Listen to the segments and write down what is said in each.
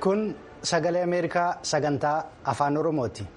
Kun sagalee Ameerikaa sagantaa afaan Oromooti.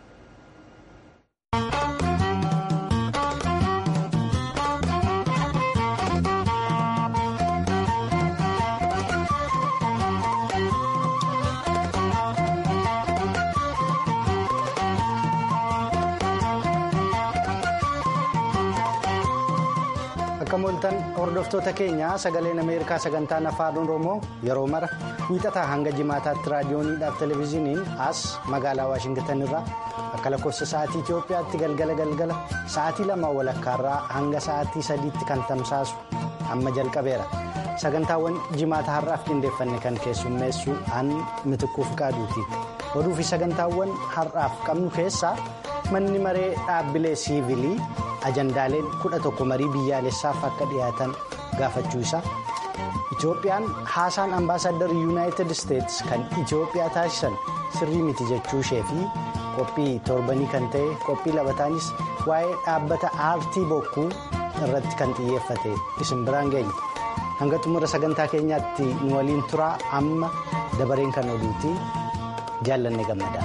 Akka mooltan hordoftoota keenya sagaleen Ameerikaa sagantaan afaan Oromoo yeroo mara wiixataa hanga jimaataatti raadiyooniidhaaf televezyiiniin as magaalaa Waashingitan irraa akka lakkoofsa sa'aatii Itoophiyaatti galgala galgala sa'aatii lama walakkaarraa hanga sa'aatii sadiitti kan tamsaasu amma jalqabeera. Sagantaawwan jimaata har'aaf qindeeffanne kan keessummeessu an mitikkuuf qaaduuti. Oduu fi sagantaawwan har'aaf qabnu keessaa manni maree dhaabbilee siivilii. ajandaaleen kudha tokko marii biyyaalessaaf akka dhiyaatan gaafachuu isaa itoophiyaan haasaan ambaasaaddar yuunaayitid isteetsi kan itoophiyaa taasisan sirrii miti jechuu ishee fi qophii torbanii kan ta'e qophii labataanis waa'ee dhaabbata aartii bokkuu irratti kan xiyyeeffate isin biraan geenya hanga xumura sagantaa keenyaatti nu waliin turaa amma dabareen kan oduuti jaallanne gammada.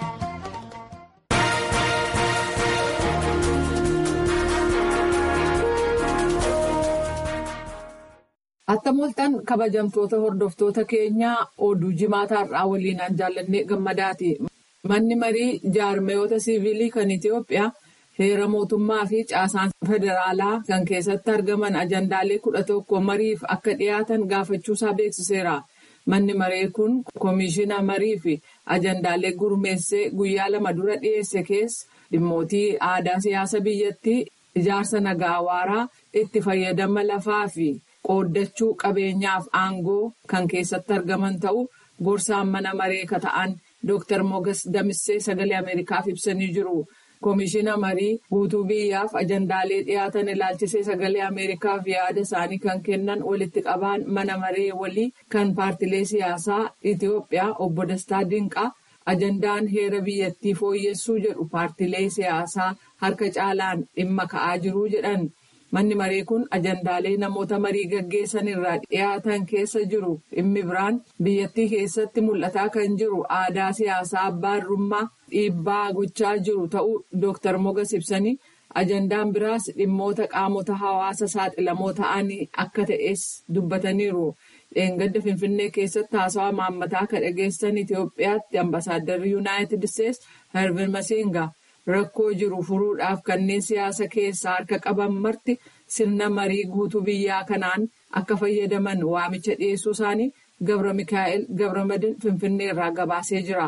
Akka mooltan kabajamtoota hordoftoota keenyaa oduu jimaataa har'aa waliinaan jaallannee gammadaati. Manni marii jaarmayoota siivilii kan Itoophiyaa heera mootummaa fi caasaan federaalaa kan keessatti argaman ajandaalee kudha tokko mariif akka dhiyaatan gaafachuusaa beeksiseera. Manni maree kun koomishina marii fi ajandaalee gurmeessee guyyaa lama dura dhiyeesse keessa dhimmootii aadaa siyaasa biyyattii ijaarsa nagaa waaraa itti fayyadama lafaa fi. qooddachuu qabeenyaaf aangoo kan keessatti argaman ta'uu gorsaan mana maree ka ta'an Dr. Mogas Damissee sagalee Ameerikaaf ibsanii jiru. Koomishina marii guutuu biyyaaf ajandaalee dhiyaatan ilaalchisee sagalee Ameerikaaf yaada isaanii kan kennan walitti qabaan mana maree walii kan paartilee siyaasaa Itoophiyaa obbo Dastaa Dinqaa ajandaan heera biyyattii fooyyessuu jedhu paartilee siyaasaa harka caalaan dhimma ka'aa jiru jedhan. Manni maree kun ajandaalee namoota marii gaggeessan irraa dhiyaatan keessa jiru dhimmi biraan biyyattii keessatti mul'ataa kan jiru aadaa siyaasaa abbaarrummaa dhiibbaa gochaa jiru ta'uu Dr. Mogas ibsanii ajandaan biraas dhimmoota qaamota hawaasa saaxilamoo ta'anii akka ta'es dubbataniiru. Dheengadda Finfinnee keessatti haasawaa maammataa kan dhageessan Itoophiyaatti ambasaadarri Yuunaayitid Isteetsi Hervin Masinga. Rakkoo jiru furuudhaaf kanneen siyaasa keessaa harka qaban marti sirna marii guutuu biyyaa kanaan akka fayyadaman waamicha dhiyeessuu isaanii Gabra Mikaa'el Gabramadin Finfinnee irraa gabaasee jira.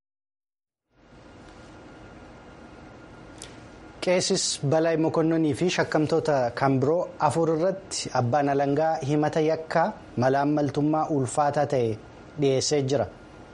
Qeessis Balaayi Mokonnonii fi shakkamtoota kan biroo afur irratti abbaan alangaa himata yakkaa malaammaltummaa ulfaataa ta'e dhiyeessee jira.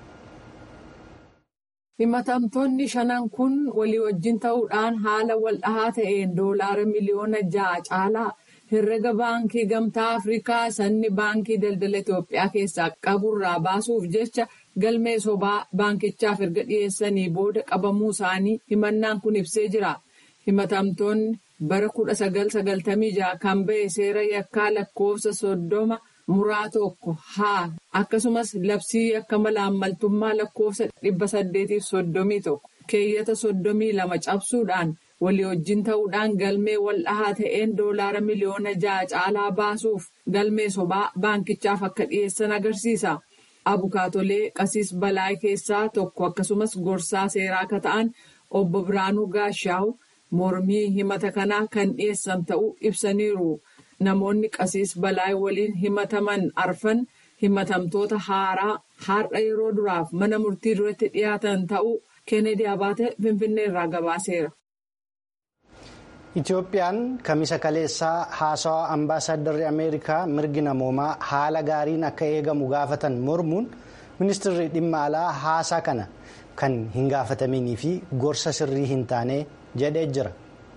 Himatamtoonni shanan kun walii wajjin ta'uudhaan haala waldhahaa ta'een doolaara miliyoona ja'a caalaa herrega baankii gamtaa Afrikaa sanni baankii daldala Itoophiyaa keessaa qaburraa baasuuf jecha galmee sobaa baankichaaf erga dhiyeessanii booda qabamuu isaanii himannaan kun ibsee jira. Himatamtoonni bara kudha sagal sagaltamii ja'a kan ba'e seera yakkaa lakkoofsa soddoma. muraa tokko haa akkasumas labsii yakka malaammaltummaa lakkoofsa dhibba saddeetiif soddomii tokko keeyyata soddomii lama cabsuudhaan walii wajjin ta'uudhaan galmee waldhahaa ta'een doolaara miliyoona ja'a caalaa baasuuf galmee sobaa baankichaaf akka dhiyeessan agarsiisa. Abukaatolee qasiis balaa keessaa tokko akkasumas gorsaa seeraa akka ta'an obbo Biraanuu Gaashaawu mormii himata kanaa kan dhiyeessan ta'uu ibsaniiru. Namoonni qasiis balaa waliin himataman arfan himatamtoota haaraa har'a yeroo duraaf mana murtii duratti dhiyaatan ta'uu Keeneedii Abaate Finfinnee irraa gabaaseera. Itoophiyaan kamisa kaleessaa haasawaa ambaasaadarri Ameerikaa mirgi namoomaa haala gaariin akka eegamu gaafatan mormuun ministeerri dhimma alaa haasaa kana kan hin gaafataminii fi gorsa sirrii hin taane jedhee jira.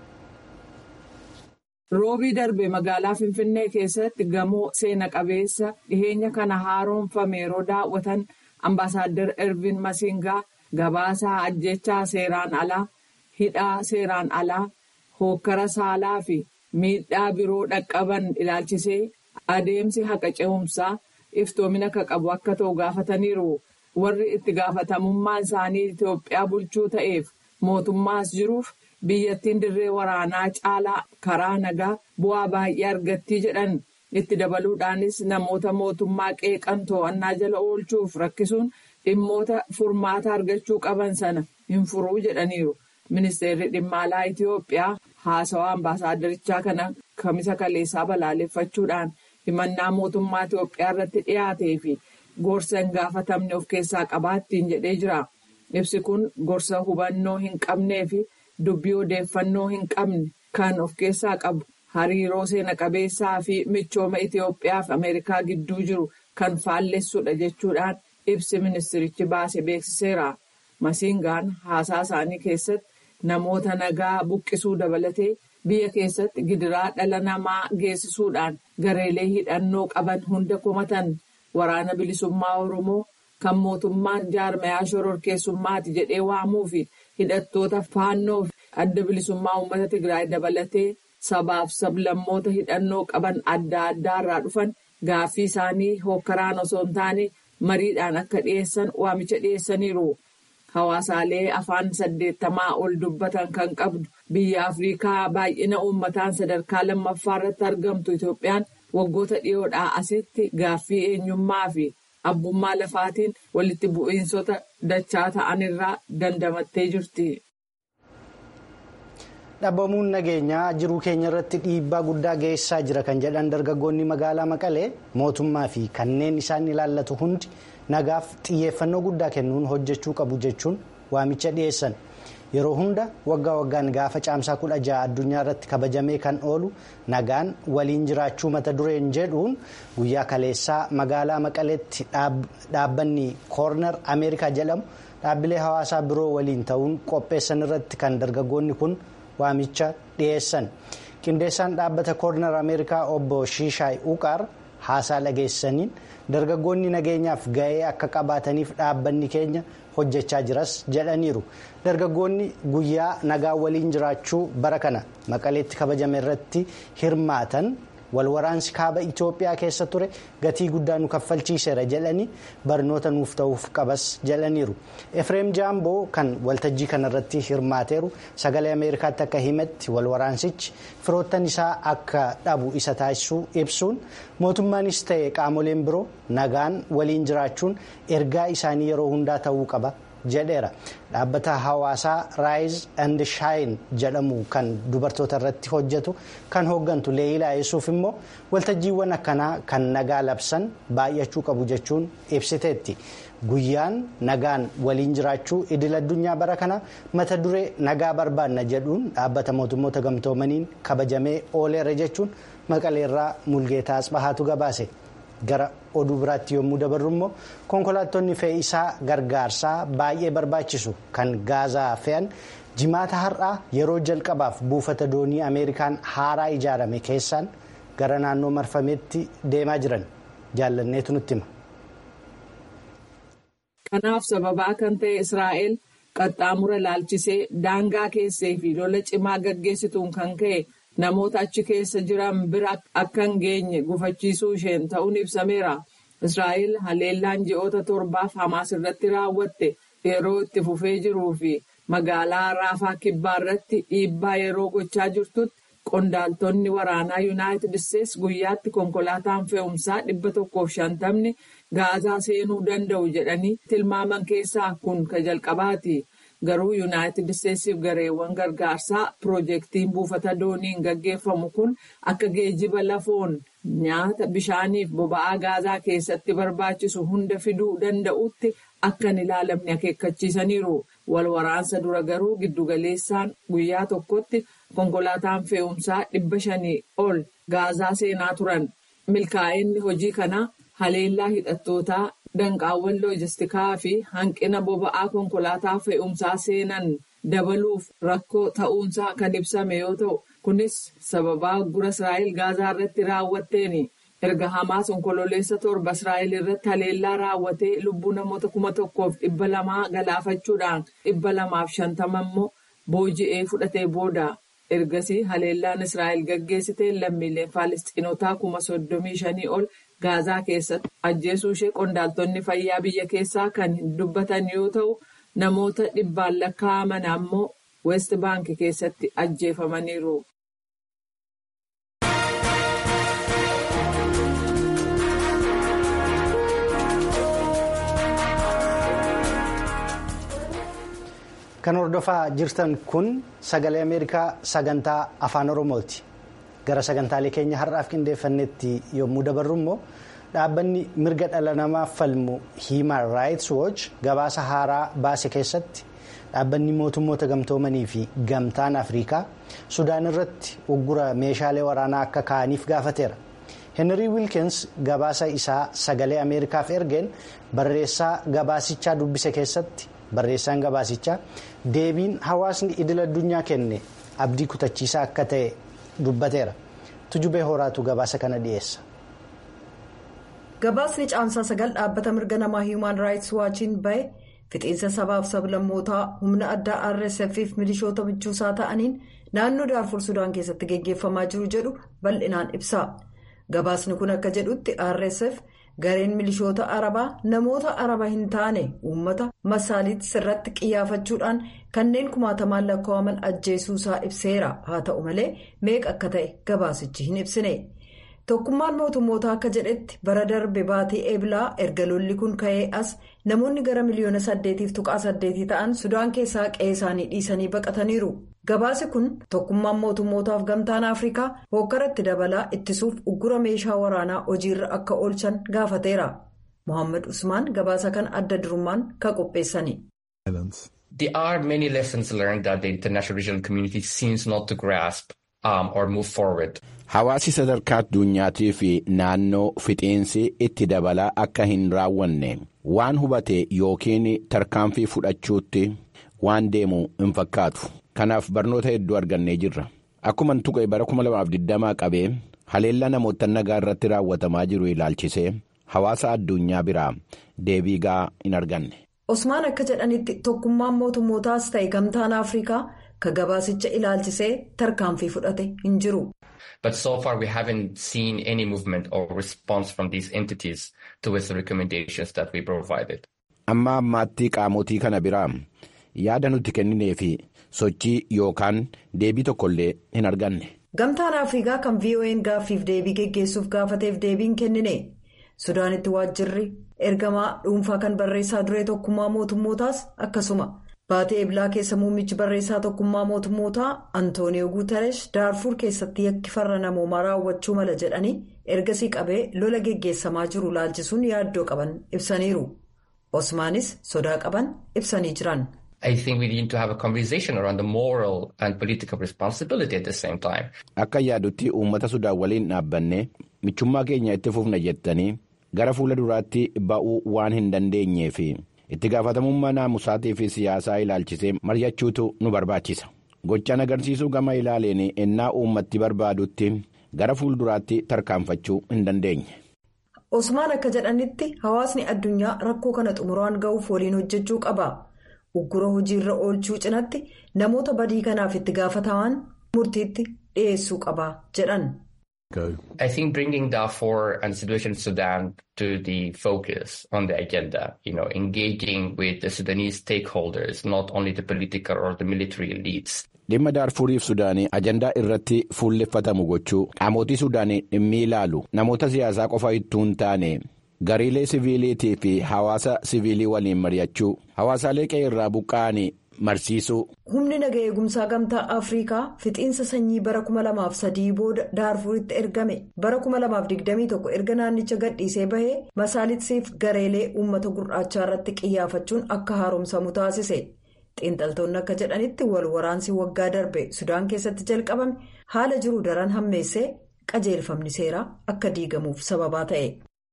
Roobii darbe magaalaa Finfinnee keessatti gamoo seena qabeessa dhiheenya kana haaromfame yeroo daawwatan ambaasaaddar Ervin Masingaa gabaasaa ajjechaa seeraan alaa, hidhaa seeraan alaa, hookkara saalaa fi miidhaa biroo dhaqqaban ilaalchisee adeemsi haqa ce'umsaa iftoomina akka qabu akka ta'u gaafataniiru. warri itti gaafatamummaan isaanii Itoophiyaa bulchuu ta'eef mootummaas jiruuf biyyattiin dirree waraanaa caalaa karaa nagaa bu'aa baay'ee argattii jedhan itti dabaluudhaanis namoota mootummaa qeeqan to'annaa jala oolchuuf rakkisuun dhimmoota furmaata argachuu qaban sana hin furuu jedhaniiru. Ministeerri dhimma alaa Itoophiyaa haasawaa ambaasaaddarichaa kana kamisa kaleessaa balaaleffachuudhaan himannaa mootummaa Itoophiyaa irratti dhiyaatee fi gorsa hin gaafatamne of keessaa qabaattiin jedhee jira. Ibsi kun gorsa hubannoo hin qabnee fi dubbii odeeffannoo hin qabne kan of keessaa qabu hariiroo seena qabeessaa fi michooma Itoophiyaa fi Ameerikaa gidduu jiru kan faallessudha jechuudhaan ibsi ministirichi baase beeksiseera. Masiingaan haasaa isaanii keessatti namoota nagaa buqqisuu dabalatee biyya keessatti gidiraa dhala namaa geessisuudhaan gareelee hidhannoo qaban hunda komatan waraana bilisummaa Oromoo kan mootummaan jaarmayaa shororkeessummaati jedhee waamuu fi hidhattoota faannoo adda bilisummaa uummata Tigraay dabalatee sabaaf sablammoota hidhannoo qaban adda addaa irraa dhufan gaaffii isaanii hokkaraan osoo hin taane mariidhaan akka dhiyeessan waamicha dhiyeessaniiru. Hawaasaalee afaan saddeettamaa ol dubbatan kan qabdu biyya Afrikaa baay'ina uummataan sadarkaa lammaffaa irratti argamtu Itoophiyaan waggoota dhiyoodhaa asitti gaaffii eenyummaa fi abbummaa lafaatiin walitti bu'iinsota dachaa ta'an irraa dandamattee jirti. Dhabamuun nageenyaa jiruu keenya irratti dhiibbaa guddaa geessaa jira kan jedhan dargaggoonni magaalaa Maqalee mootummaa fi kanneen isaan ilaallatu hundi nagaaf xiyyeeffannoo guddaa kennuun hojjechuu qabu jechuun waamicha dhiyeessan. Yeroo hunda waggaa waggaan gaafa caamsaa kudha ja'a addunyaa irratti kabajamee kan oolu nagaan waliin jiraachuu mata dureen jedhuun guyyaa kaleessaa magaalaa Maqaleetti dhaabbanni koornar Ameerikaa jedhamu dhaabbilee hawaasaa biroo waliin ta'uun qopheessan irratti kan dargaggoonni kun. waamicha dhiyeessan qindeessaan dhaabbata koornar ameerikaa obbo shiishaay uqaar haasaa dhageessaniin dargaggoonni nageenyaaf ga'ee akka qabaataniif dhaabbanni keenya hojjechaa jiras jedhaniiru dargaggoonni guyyaa nagaa waliin jiraachuu bara kana maqaleetti kabajame irratti hirmaatan walwaraansi kaaba itoophiyaa keessa ture gatii guddaa nu kaffalchiiseera jedhanii barnoota nuuf ta'uuf qabas jedhaniiru efreem jaamboo kan waltajjii kanarratti hirmaateeru sagalee ameerikaatti akka himetti walwaraansichi firoottan isaa akka dhabu isa taasisuu ibsuun mootummaanis ta'e qaamoleen biroo nagaan waliin jiraachuun ergaa isaanii yeroo hundaa ta'uu qaba. jedheera dhaabbata hawaasaa raayiz and shaayin jedhamu kan dubartoota irratti hojjetu kan hooggantu leeyilaa yesuuf immoo waltajjiiwwan akkanaa kan nagaa labsan baay'achuu qabu jechuun ibsiteetti guyyaan nagaan waliin jiraachuu idil addunyaa bara kana mata duree nagaa barbaanna jedhuun dhaabbata mootummoota gamtoomaniin kabajamee ooleera jechuun maqaleerraa mulgeetaa asbahaatu gabaase. gara oduu biraatti yommuu dabarru immoo konkolaattonni fe'iisaa gargaarsaa baay'ee barbaachisu kan gaazaa fe'an jimaata har'aa yeroo jalqabaaf buufata doonii ameerikaan haaraa ijaarame keessaan gara naannoo marfameetti deemaa jiran jaallanneetu nutti hima. kanaaf sababaa kan ta'e israa'el qaxxaamura laalchisee daangaa keessee fi lola cimaa gaggeessituun kan ka'e. namoota achi keessa jiran bira akka hin geenye gufachiisuu isheen ta'uun ibsameera. Israa'el haleellaan ji'oota torbaaf Hamaas irratti raawwatte yeroo itti fufee jiruu fi magaalaa Raafaa Kibbaa irratti dhiibbaa yeroo gochaa jirtutti qondaaltonni waraanaa Yuunaayitid Isteets guyyaatti konkolaataan fe'umsaa dhibba tokkoof shantamni gaazaa seenuu danda'u jedhanii tilmaaman keessaa kun ka jalqabaati. Garuu Yuunaayitid Isteetsiif gareewwan gargaarsaa piroojeektiin buufata dooniin gaggeeffamu kun akka geejiba lafoon nyaata bishaaniif boba'aa gaazaa keessatti barbaachisu hunda fiduu danda'utti akka hin ilaalamne akeekkachiisaniiru. Wal waraansa dura garuu giddugaleessaan guyyaa tokkotti konkolaataan fe'umsaa dhibba shanii ol gaazaa seenaa turan. Milkaa'inni hojii kanaa haleellaa hidhattootaa. Danqaawwan loojistikaa fi hanqina boba'aa konkolaataa fe'umsaa seenan dabaluuf rakkoo ta'uunsaa kan ibsame yoo ta'u kunis sababaa gura Israa'el gaazaa irratti raawwatteeni. Erga Hamaas onkololeessa torba Israa'el irratti haleellaa raawwatee lubbuu namoota kuma tokkoof dhibba lamaa galaafachuudhaan dhibba lamaaf shantama immoo booji'ee fudhatee booda. ergasii haleellaan israa'el gaggeessite lammiileen faalistiinotaa kuma soddomii shanii ol gaazaa keessatti ajjeesuu ishee qondaaltonni fayyaa biyya keessaa kan dubbatan yoo ta'u namoota dhibbaan lakkaa'aman ammoo west baank keessatti ajjeefamaniiru. Kan hordofaa jirtan kun sagalee Ameerikaa sagantaa afaan Oromooti. Gara sagantaalee keenya har'aaf qindeeffannetti yommuu dabarru immoo dhaabbanni mirga dhala namaaf falmu Human Rights Watch gabaasa haaraa baase keessatti dhaabbanni mootummoota gamtoomanii fi gamtaan Afrikaa Sudaan irratti uggura meeshaalee waraanaa akka kaa'aniif gaafateera. Henry Wilkins gabaasa isaa sagalee Ameerikaaf ergeen barreessaa gabaasichaa dubbise keessatti. Barreessaan gabaasichaa deebiin hawaasni idil addunyaa kenne abdii kutachiisaa akka ta'e dubbateera. Tujubee horaatu gabaasa kana dhiyeessa. Gabaasni caamsaa sagal dhaabbata mirga namaa Human Rights Watchiin bahe fixiinsa sabaaf sablammootaa humna addaa RSF fi milishoota michuusaa ta'aniin naannoo Daarfur Sudaan keessatti geggeeffamaa jiru jedhu bal'inaan ibsa. Gabaasni kun akka jedhutti RSF. gareen milishoota arabaa namoota araba hin taane uummata masaaliitti sirratti qiyyaafachuudhaan kanneen kumaatamaan lakkaa'aman ajjeesuusaa ibseera haa ta'u malee meeqa akka ta'e gabaasichi hin ibsine tokkummaan mootummootaa akka jedhetti bara darbe baatii eebilaa erga lolli kun ka'ee as namoonni gara miliyoona saddeetiif tuqaa saddeetii ta'an sudaan keessaa qe'ee isaanii dhiisanii baqataniiru. gabaasi kun tokkummaan mootummootaaf gamtaan afrikaa hookaratti dabalaa ittisuuf uggura meeshaa waraanaa hojiirra akka oolchan gaafateera mohaammed usmaan gabaasa kan adda durummaan ka qopheessani. There are many lessons learned that the international regional community seems not to grasp um, or move forward. Hawaasi sadarkaa addunyaatii fi naannoo fixiinsi itti dabalaa akka hin raawwanne waan hubate yookiin tarkaanfii fudhachuutti waan deemu hin fakkaatu. Kanaaf barnoota hedduu argannee jirra. Akkuma tuqe bara 2020 qabee haleellaa namoota nagaa irratti raawwatamaa jiru ilaalchisee hawaasa addunyaa biraa deebii ga'aa hin arganne. Osmaan akka jedhanitti tokkummaan mootummootaas ta'e gamtaan Afrikaa ka gabaasicha ilaalchisee tarkaanfii fudhate hin jiru. But so far we haven't seen any movement or response from these entities towards the recommendations that we provided. Amma ammaatti qaamotii kana biraa yaada nuti kenninee fi sochii yookaan deebii tokkollee hin arganne. Gamtaan Afrikaa kan VOA'n gaaffiif deebii geggeessuuf gaafateef deebiin kennine. Sudaanitti waajjirri ergamaa dhuunfaa kan barreessaa duree tokkummaa mootummootaas akkasuma. Baatee Eblaa keessa muummichi barreessaa tokkummaa mootummootaa Antooniyoo Guutaresh Daarfur keessatti yakki farra namoomaa raawwachuu mala jedhanii ergasii qabee lola geggeessamaa jiru laalchisuun yaaddoo qaban ibsaniiru. Osmaanis sodaa qaban ibsanii jiran. I think we need to have a conversation around the moral and political responsibility at the same time. Akka yaadutti uummata Sudaan waliin dhaabbanne michummaa keenya itti fufna jettanii gara fuula duraatti ba'uu waan hin dandeenyee fi itti gaafatamummaa naamusaatii fi siyaasaa ilaalchisee mari'achuutu nu barbaachisa. Gochaan agarsiisuu gama ilaaleen ennaa uummatti barbaadutti gara fuulduraatti tarkaanfachuu hin dandeenye. Osmaan akka jedhanitti hawaasni addunyaa rakkoo kana xumuraan ga'uuf waliin hojjechuu qaba. Uggura hojiirra oolchuu cinatti namoota badii kanaaf itti gaafataman murtiitti dhiyeessuu qaba jedhan. I think bringing Darfur and the situation in Sudan to the focus on the agenda, you know, engaging with the Sudanese stakeholders, not only the political or the military elites. Dhimma Daarfuriif Sudaanii ajandaa irratti fuulleffatamu gochuu qaamotii Sudaanii dhimmi ilaalu namoota siyaasaa qofa ittuu hin taane gariilee siviiliitii fi hawaasa siviilii waliin mari'achuu hawaasaalee qe'ee irraa buqqa'anii marsiisuu. Humni naga eegumsaa gamtaa Afrikaa fixiinsa sanyii bara 2003 booda Daarfuritti ergame bara 2021 erga naannicha gadhiisee bahee masaalitsiif gareelee uummata gurraachaa irratti qiyyaafachuun akka haaromsamu taasise. Xiinxaltoonni akka jedhanitti wal waraansi waggaa darbe Sudaan keessatti jalqabame haala jiru daran hammeessee qajeelfamni seeraa akka diigamuuf sababaa ta'e.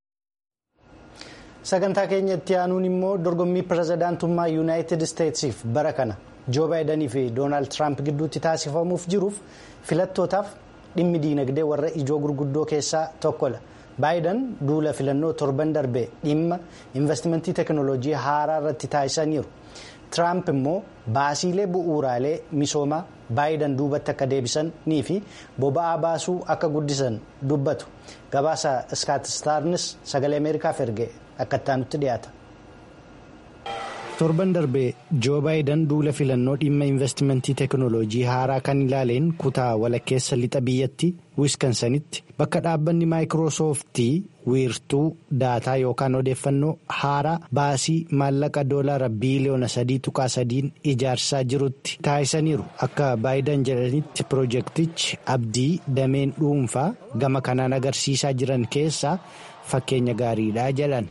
Sagantaa keenya itti aanuun immoo dorgommii pirezidaantummaa yuunaayitid isteetsiif bara kana joo baayidanii fi doonaald tiraamp gidduutti taasifamuuf jiruuf filattootaaf dhimmi diinagdee warra ijoo gurguddoo keessaa tokkodha. baayiden duula filannoo torban darbe dhimma investimentii teekinooloojii haaraa irratti taasisaniiru tiraamp immoo baasiilee bu'uuraalee misoomaa baayiden duubatti akka deebisanii fi boba'aa baasuu akka guddisan dubbatu gabaasa iskaatistaarnis sagalee ameerikaaf erge akka ittaanutti dhiyaata. torban darbee joo baayiden duula filannoo dhimma investimentii teekinooloojii haaraa kan ilaaleen kutaa walakkeessa lixa biyyatti wiskansanitti bakka dhaabbanni maayikiroosooftii wiirtuu daataa yookaan odeeffannoo haaraa baasii maallaqa doolaara biiliyoona sadii tuqaa sadiin ijaarsaa jirutti taasisaniiru akka baayiden jedhanitti piroojeektichi abdii dameen dhuunfaa gama kanaan agarsiisaa jiran keessaa fakkeenya gaariidha jedhan.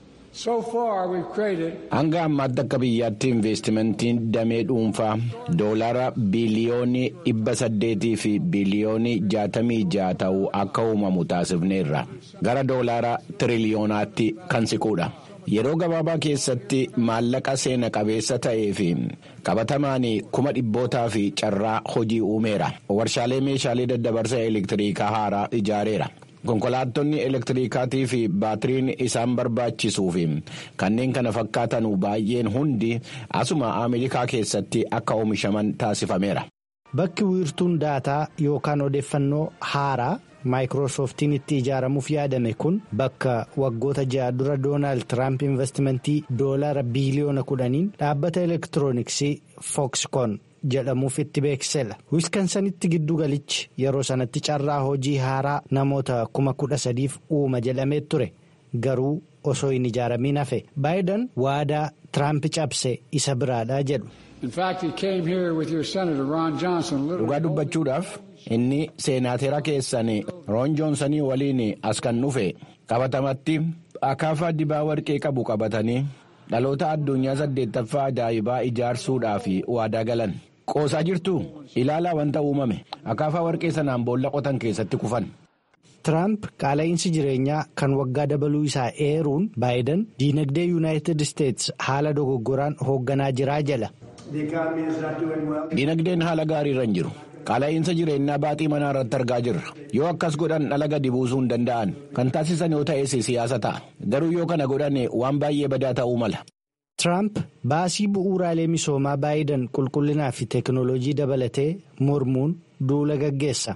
hanga ammaatti akka biyyaatti investimentiin damee dhuunfaa doolaara biiliyoonii dhibba saddeetii fi biiliyoonii jaatamii ja'a ta'uu akka uumamu taasifneerra gara doolaara tiriliyoonatti kan siquudha. yeroo gabaabaa keessatti maallaqa seena qabeessa ta'ee fi qabatamaan kuma dhibbootaa fi carraa hojii uumeera warshaalee meeshaalee daddabarsa elektiriikaa haaraa ijaareera. konkolaattonni elektiriikaatii fi baatiriin isaan barbaachisuu fi kanneen kana fakkaatan baay'een hundi asuma ameerikaa keessatti akka oomishaman taasifameera. bakki wiirtuun daataa yookaan odeeffannoo haaraa maayikiroosooftiin itti ijaaramuuf yaadame kun bakka waggoota ja'a dura doonaald tiraamp investimentii doolaara biiliyoona kudhaniin dhaabbata elektirooniksii fookskoon. jedhamuuf itti beeksisedha wiskansanitti giddu galichi yeroo sanatti carraa hojii haaraa namoota kuma kudha sadiif uuma jedhamee ture garuu osoo hin ijaaramiin hafe baayiden waadaa tiraamp cabse isa biraadhaa jedhu. dhugaa dubbachuudhaaf inni seenaateera keessan roon joonsanii waliin as kan dhufe qabatamatti akaafaa dibaa warqee qabu qabatanii dhaloota addunyaa saddeettaffaa ajaa'ibaa ijaarsuudhaaf waadaa galan. qoosaa jirtu ilaalaa wanta uumame akaafaa warqee sanaan boolla qotan keessatti kufan. Tiraamp qaala'insi jireenyaa kan waggaa dabaluu isaa eeruun baayiden diinagdee yuunaayitid isteetsi haala dogoggoraan hoogganaa jiraa jala. diinagdeen haala gaarii irra hin jiru qaala'insa jireenyaa baaxii manaa irratti argaa jirra yoo akkas godhan dhala gadi buusuu hin danda'an kan taasisan yoo ta'es siyaasa ta'a garuu yoo kana godhan waan baay'ee badaa ta'uu mala. Tiraamp baasii bu'uuraalee misoomaa baayiden qulqullinaa fi teekinooloojii dabalatee mormuun duula gaggeessa.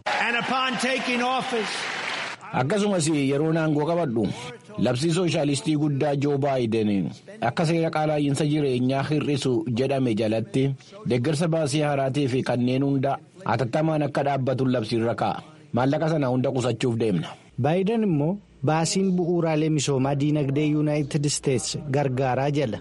Akkasumas yeroo aangoo qabadhu labsii sooshaalistii guddaa joo baayiden akka seera qaala'insa jireenyaa hir'isu jedhame jalatti deeggarsa baasii haaraatii fi kanneen hunda hatattamaan akka dhaabbatu labsiirra kaa'a maallaqa sana hunda qusachuuf deemna. baayiden immoo baasiin bu'uuraalee misoomaa diinagdee yuunaayitid isteetsi gargaaraa jala.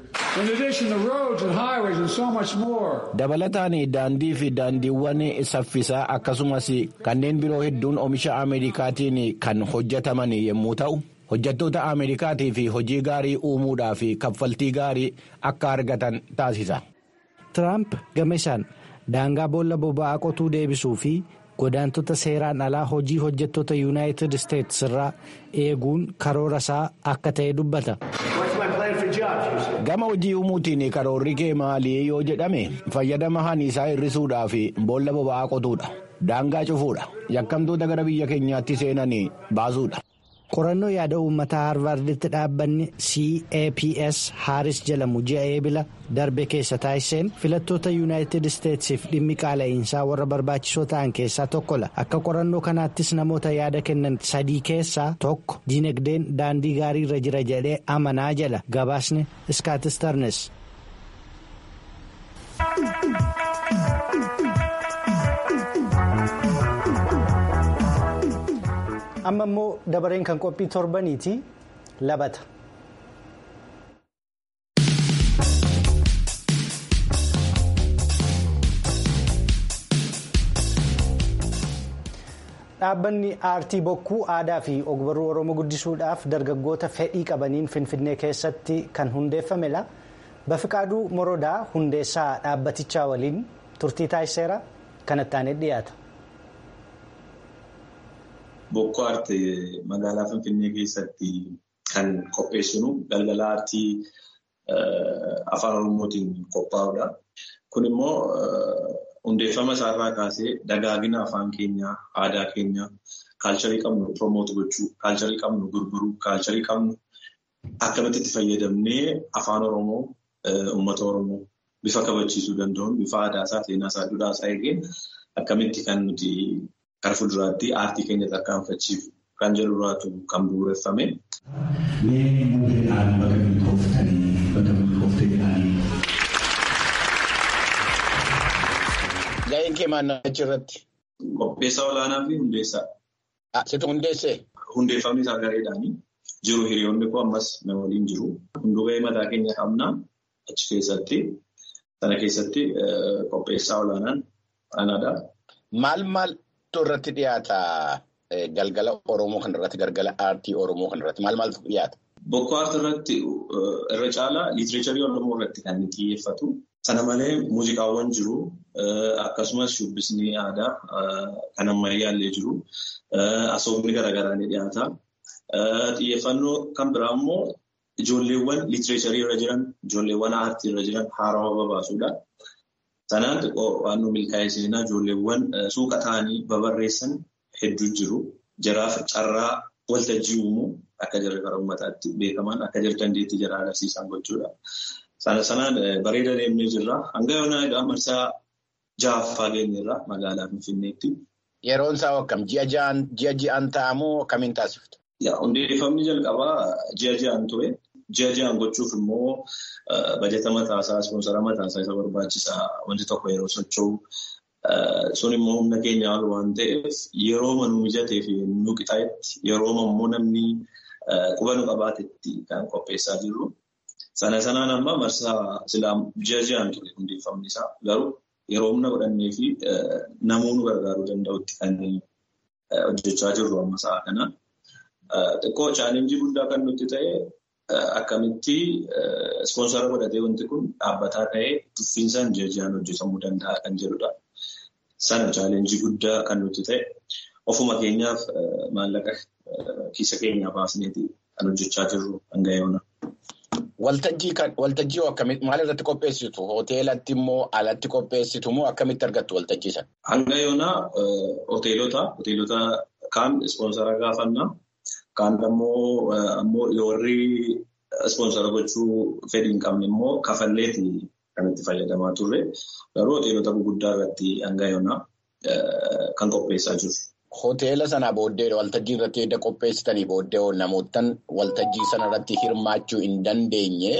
dabalataan daandii fi daandiiwwan saffisaa akkasumas kanneen biroo hedduun oomisha ameerikaatiin kan hojjetaman yommuu ta'u hojjettoota ameerikaatii fi hojii gaarii uumuudhaa fi kaffaltii gaarii akka argatan taasisa. Tiraamp gama isaan daangaa boolla boba'aa qotuu deebisuu fi godaantota seeraan alaa hojii hojjettoota yuunaayitid isteetsi irraa eeguun karoora isaa akka ta'e dubbata. gama hojii uumuutiin karoorri kee maalii yoo jedhame fayyadama haniisaa hir'isuudhaa fi boolla boba'aa qotuudha daangaa cufuudha yakkamtoota gara biyya keenyaatti seenanii baasuudha. qorannoo yaada uummataa haarvarditti dhaabbanni caps haaris jedhamu ji'a eebila darbe keessa taasiseen filattoota yuunaayitid isteetsiif dhimmi qaala'insaa warra barbaachisoo ta'an keessaa tokkodha akka qorannoo kanaattis namoota yaada kennan sadii keessaa tokko diinagdeen daandii gaarii irra jira jedhee amanaa jala gabaasni iskaatistarnes. amma immoo dabareen kan qophii torbaniiti labata. dhaabbanni aartii bokkuu aadaa fi ogbarruu oromoo guddisuudhaaf dargaggoota fedhii qabaniin finfinnee keessatti kan hundeeffamedha bafiqaaduu morodaa hundeessaa dhaabbatichaa waliin turtii taasiseera kanatti aanee dhiyaata. Bokkoo aartii magaalaa Finfinnee keessatti kan qopheessinu galgala aartii afaan Oromootiin qophaa'udha. Kun immoo hundeeffama isaarraa kaasee dagaagina afaan keenyaa, aadaa keenyaa, kaalcharii qabnu promoot gochuu, kaalcharii qabnu gurguruu, kaalcharii qabnu akkamitti itti fayyadamnee afaan Oromoo uummata Oromoo bifa kabachiisuu danda'uun bifa aadaa isaa, seenaa isaa, duudhaa isaa eegeen akkamitti kan nuti gara fuulduraatti aartii keenya tarkaanfachiisu kan jedhu duraatu kan bu'uureffame. Mee muudeedhaan bakka milkooftanii bakka milkooftee jedhanii. Ga'een kee maal achirratti? Qopheessaa olaanaa fi hundeessaa. Situ hundeessee? Hundeeffamni isaa gareedhaani. Jiru hiriyoonni koo ammas na waliin jiru. Hunduu ga'ee mataa keenya qabna achi keessatti. Sana keessatti qopheessaa olaanaan anaadha. Maal maaltu irratti dhiyaata galgala Oromoo kanarratti galgala aartii Oromoo kanarratti maal maaltu dhiyaata? Bokkoo aartii irratti irra caalaa liitireecharii Oromoo irratti kan inni xiyyeeffatu. Sana malee muuziqaawwan jiru. Akkasumas shubbisni aadaa kan ammayyaallee jiru. Asoofni garaagaraa ni dhiyaata. Xiyyeeffannoo kan biraa immoo ijoolleewwan liitireecharii irra jiran, ijoolleewwan aartii irra jiran haarawaa babaasuudha. Sanaan xiqqoo waan nu milkaa'ee seenaa ijoolleewwan suuqa ta'anii babarreessan hedduu jiru. Jaraaf carraa waltajjii uumuu akka jirre gara uummataatti beekaman akka jiru dandeettii jara agarsiisan gochuudha. Sana sanaan bareeda deemnee jirra. Hanga yoonaa egaa marsaa ja'affaa geenyerra magaalaa Finfinneetti. Yeroon isaa akkam? Ji'a ji'aan ta'amoo akkamiin taasiftu? Hundeeffamni jalqabaa ji'a ji'aan ture. Ji'a ji'aan gochuuf immoo bajeta mataasaa, ispoonsara mataasaa isa barbaachisaa wanti tokko yeroo socho'u. Sun immoo humna keenya ol waan ta'eef yeroo nu mijatee fi nu qixaa'etti yeroo immoo namni quba nu qabaatetti kan qopheessaa jirru. Sana sanaan amma marsaa silaa ji'a ji'aan ture hundeeffamni isaa garuu yeroo humna godhannee fi namuu nu gargaaruu danda'utti kan hojjechaa jirru amma sa'a kana. Xiqqoo chaalenjii guddaa kan nutti ta'e akkamitti ispoonsara godhatee wanti kun dhaabbataa ta'ee tuffiinsaan ji'a ji'aan hojjetamuu danda'a kan jedhudha. Sana chaalenjii guddaa kan nutti ta'e ofuma keenyaaf maallaqa kiisa keenyaa baasneeti kan hojjechaa jirru hanga yoona. Waltajjii akkamitti maal irratti qopheessitu? Hoteelatti immoo alatti qopheessitu moo akkamitti argattu waltajjii sana? Hanga yoonaa hoteelota hoteelota kaan ispoonsara gaafannaa. Kaan immoo ammoo warri ispoonsara gochuu fedhii hin qabne immoo kafalleeti kan itti fayyadamaa turre. Garuu hoteelota gurguddaa irratti hanga yoonaa kan qopheessaa jiru. Hoteela sana booddee waltajjii irratti edda qopheessitanii booddee namootaan waltajjii sana irratti hirmaachuu hin dandeenye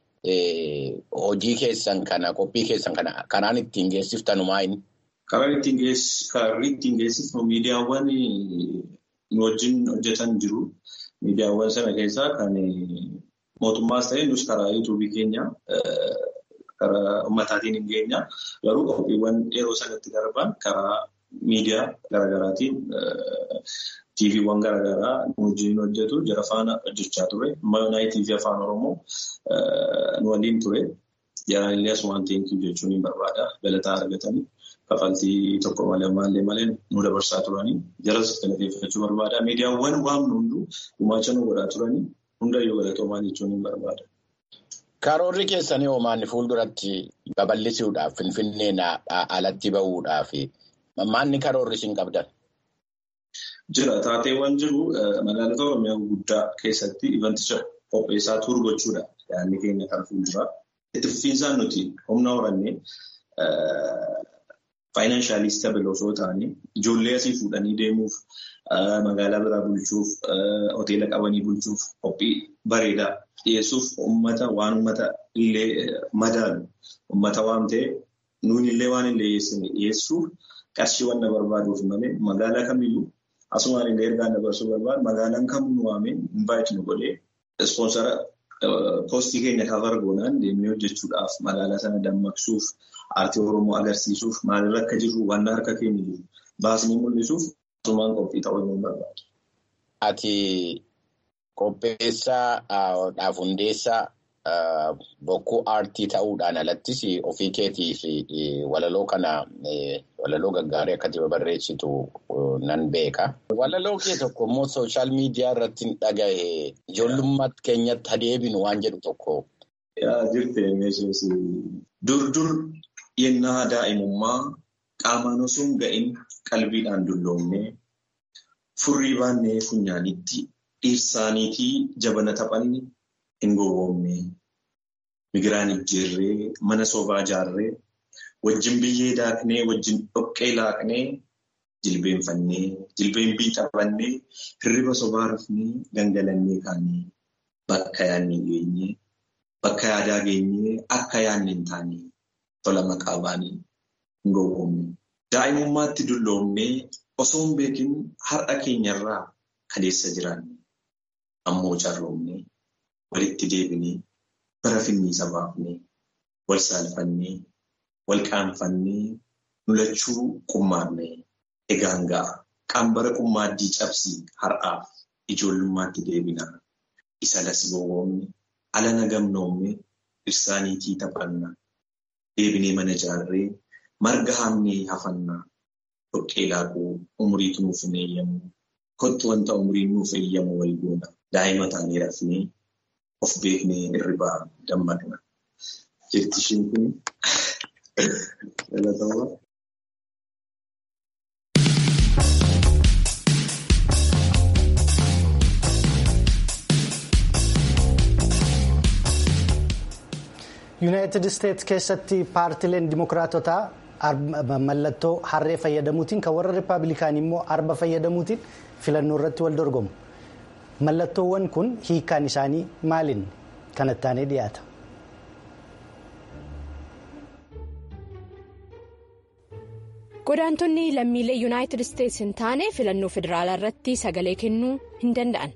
hojii keessan kana qophii keessan kana karaan ittiin geessiftanu maayini? Karaan ittiin geessifnu miidiyaawwan nu wajjin hojjetan jiru. Miidiyaawwan sana keessaa kan mootummaas ta'e nus karaa yuutuubii keenya karaa ummataatiin hin geenya. Garuu qophiiwwan yeroo sanatti darban karaa miidiyaa garaagaraatiin tiiviiwwan garaagaraa nu wajjin hojjetu jara faana hojjechaa ture. Maayonaayi tiivii afaan Oromoo nu waliin ture. Jaraan asumaan teenkii jechuun hin barbaada. Galataa argatanii. Kafaltii tokko malee maallee malee nu dabarsaa turanii jaras galateeffachuu barbaada. Miidiyaawwan waamnu hunduu gumaacha nu godhaa turanii hundayyuu galatoomaa jechuun hin barbaada. Karoorri keessanii hoomaan fuulduratti babal'isuudhaaf Finfinneen alatti bahuudhaaf maanni karoorri isin qabdan? Jira taateewwan jiru magaalota Oromiyaa guddaa keessatti ivanticha qopheessaa tuuru gochuudha. Yaadni keenya kan fuulduraa. Itti fufiinsaan nuti humna horannee faayinaanshaaliis tabaloo osoo ta'anii ijoollee asii fuudhanii deemuuf magaalaa biraa bulchuuf hoteela qabanii bulchuuf qophii bareedaa dhiyeessuuf uummata waan uummata illee madaalu uummata waan ta'e nuun illee waan illee dhiyeessuuf qarshii waan na barbaaduuf malee magaalaa kamiyyuu asumaan illee ergaa dabarsuu barbaadu magaalaan kamuu nu waamee invaayitii nu godhee ispoonsara poostii keenya kafar goonaan deemnee hojjechuudhaaf magaalaa sana dammaqsuuf aartii Oromoo agarsiisuuf maalirra akka jirru waan harka keenya jiru baasnee mul'isuuf asumaan qophii ta'uu hin barbaadu. Ati qopheessaa hundeessaa bokkuu aartii ta'uudhaan alattis ofii keetii fi walaloo kana walaloo gaggaarii akkati barreessitu nan beeka. Walaloo kee tokko immoo sooshaal miidiyaa irratti dhagahe ijoollummaa keenyatti adeebinu waan jedhu tokko. Yaa jirte meeshaas dur dur yennaa daa'imummaa qaamaan osoo hin ga'in qalbiidhaan dulloomnee furrii baannee funyaanitti dhiirsaaniitii jabana taphanii hin gowwoomne. Migiraan ijjeerree mana sobaa ijaarree wajjin biyyee daaknee wajjin dhoqqee laaqnee jilbeenfannee jilbeenbii taphannee hirriba sobaa rafnee gangalannee kaanee bakka yaadni geenyee bakka yaadaa geenyee akka yaadni hin taane tola maqaa baanii hin gowwoomne. Daa'imummaatti dulloomnee osoo hin beekin har'a keenyarraa kaleessa jiraanne ammoo carroomnee walitti deebinee. bara finniisa baafnee wal saalfannee wal qaanfannee nulachuu qummaarnee egaan ga'a qambara qummaaddii cabsii har'aaf ijoollummaatti deebinaa isa las gowwoomne ala nagamnoomne dhirsaaniitii taphannaa deebinee mana ijaarree marga haamnee hafannaa dhoqqee laaquu umuriitu nuuf hin eeyyamu kottu wanta umuriin nuuf eeyyamu wal goona daa'ima taanee rafnee. Of beeknee hirribaa dammaqna. Jechi ishiin kun dhalatamaa. yuunaayitid isteetsi keessatti paartileen dimokiraatotaa mallattoo harree fayyadamuutiin kan warra rippaabilikaanii immoo arba fayyadamuutiin filannoo irratti wal dorgomu. Mallattoowwan kun hiikaan isaanii maaliin kanatti aanee dhiyaata? Godaantonni lammiilee yuunaayitid isteetsi hin taane filannoo federaalaa irratti sagalee kennuu hin danda'an.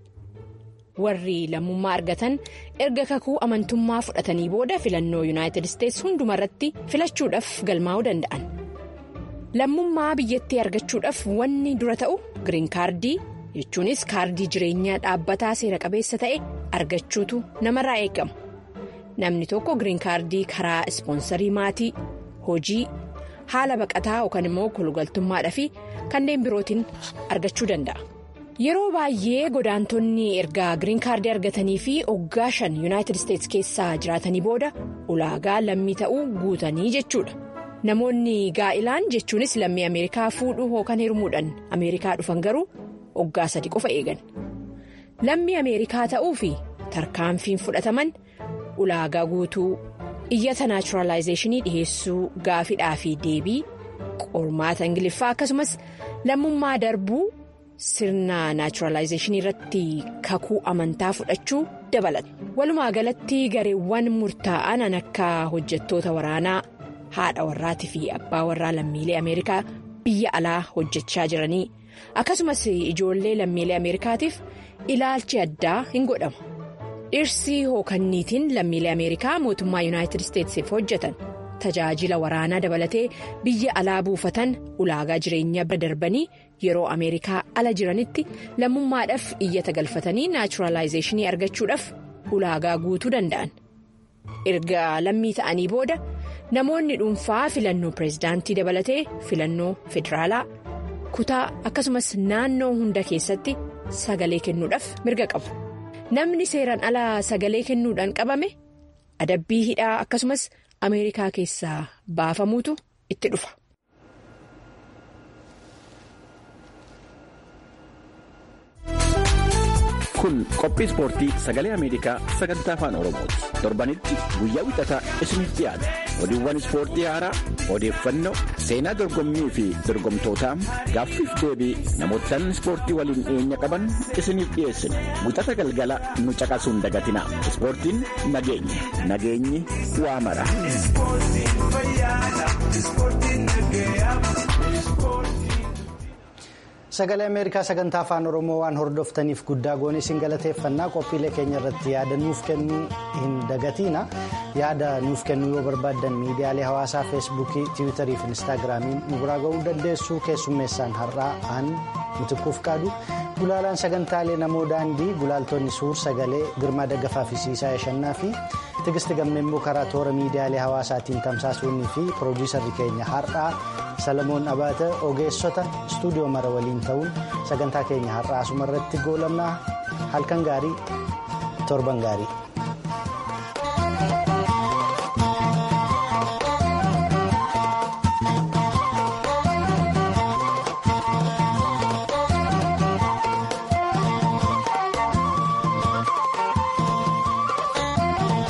Warri lammummaa argatan erga kakuu amantummaa fudhatanii booda filannoo yuunaayitid isteetsi hundumarratti filachuudhaaf galmaa'uu danda'an. Lammummaa biyyattii argachuudhaaf wanni dura ta'u giriin kaardii. jechuunis kaardii jireenyaa dhaabbataa seera qabeessa ta'e argachuutu namarraa eegama namni tokko giriin kaardii karaa ispoonsarii maatii hojii haala baqataa yookaan immoo kolugaltummaadhaa fi kanneen birootiin argachuu danda'a. yeroo baay'ee godaantonni erga giriin kaardii argatanii fi waggaa shan yuunaayitid isteetsi keessaa jiraatanii booda ulaagaa lammii ta'uu guutanii jechuudha. namoonni gaa'ilaan jechuunis lammii ameerikaa fuudhuu yookaan heerumuudhaan ameerikaa dhufan garuu. waggaa sadi qofa eegan lammii ameerikaa ta'uu fi tarkaanfiin fudhataman ulaagaa guutuu iyyata naachuraalaayizeeshinii dhiheessuu gaafidhaa fi deebii qormaata ingiliffaa akkasumas lammummaa darbuu sirna naachuraalaayizeeshinii irratti kakuu amantaa fudhachuu dabalata walumaa galatti gareewwan murtaa'an akka hojjettoota waraanaa haadha warraatii fi abbaa warraa lammiilee ameerikaa biyya alaa hojjechaa jiranii. akkasumas ijoollee lammiilee ameerikaatiif ilaalchi addaa hin godhamu dhirsi hookanniitiin lammiilee ameerikaa mootummaa yuunaayitid isteetsiif hojjetan tajaajila waraanaa dabalatee biyya alaa buufatan ulaagaa jireenyaa bira darbanii yeroo ameerikaa ala jiranitti lammummaadhaaf iyyata galfatanii naachuraalaayizeeshinii argachuudhaaf ulaagaa guutuu danda'an erga lammii ta'anii booda namoonni dhuunfaa filannoo pireezidaantii dabalatee filannoo federaalaa. kutaa akkasumas naannoo hunda keessatti sagalee kennuudhaaf mirga qabu namni seeraan ala sagalee kennuudhaan qabame adabbii hidhaa akkasumas ameerikaa keessaa baafamuutu itti dhufa. kun qophii ispoortii sagalee ameerikaa sagantaa afaan oromooti torbanitti guyyaa wixataa isiniif dhiyaata oduuwwan ispoortii haaraa odeeffannoo seenaa dorgommii fi dorgomtootaa gaaffiif deebii namootaan ispoortii waliin dhiyeenya qaban isiniif dhiyeessina wixata galgala nu caqasuun dagatinaa ispoortiin nageenya nageenyi waa mara. sagalee ameerikaa sagantaa afaan oromoo waan hordoftaniif guddaa goonee isin galateeffannaa qophiilee keenya irratti yaada nuuf kennuu hin dagatiina yaada nuuf kennuu yoo barbaaddan miidiyaalee hawaasaa feesbuukii tiwiitarii fi inistaagiraamiin nu biraa ga'uu dandeessu keessummeessaan har'aa aan mitikkuuf qaadu gulaalaan sagantaalee namoo daandii gulaaltonni suur sagalee girmaa daggafaa fi siisaa yashannaa fi tigisti gammemmuu karaa toora miidiyaalee hawaasaatiin tamsaasuunii fi piroodiisarri keenya har'aa salamoon abaata ogeessota istuudiyoo mara waliin ta'uun sagantaa keenya har'aa asumarratti goolabnaa halkan gaarii torban gaarii.